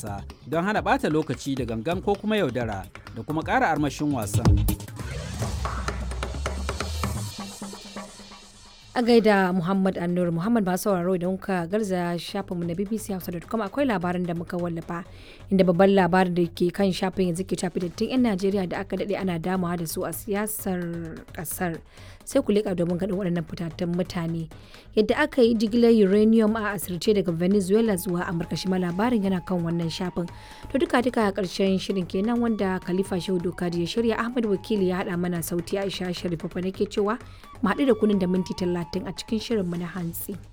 wasa don hana ɓata lokaci da gangan ko kuma yaudara da kuma ƙara armashin wasan. a gaida Muhammad Annur Muhammad ba sauraro idan kuka garza shafinmu na BBC Hausa.com akwai labarin da muka wallafa inda babban labarin da ke kan shafin yanzu ke shafi dattin 'yan Najeriya da aka daɗe ana damawa da su a siyasar ƙasar sai ku leƙa domin ganin waɗannan fitattun mutane yadda aka yi jigilar uranium a asirce daga Venezuela zuwa Amurka shi ma labarin yana kan wannan shafin to duka duka a ƙarshen shirin kenan wanda Khalifa Shehu Dokadi ya shirya Ahmad Wakili ya haɗa mana sauti Aisha Sharifa nake cewa mu haɗu da kunin da minti talatin a cikin shirinmu na hantsi.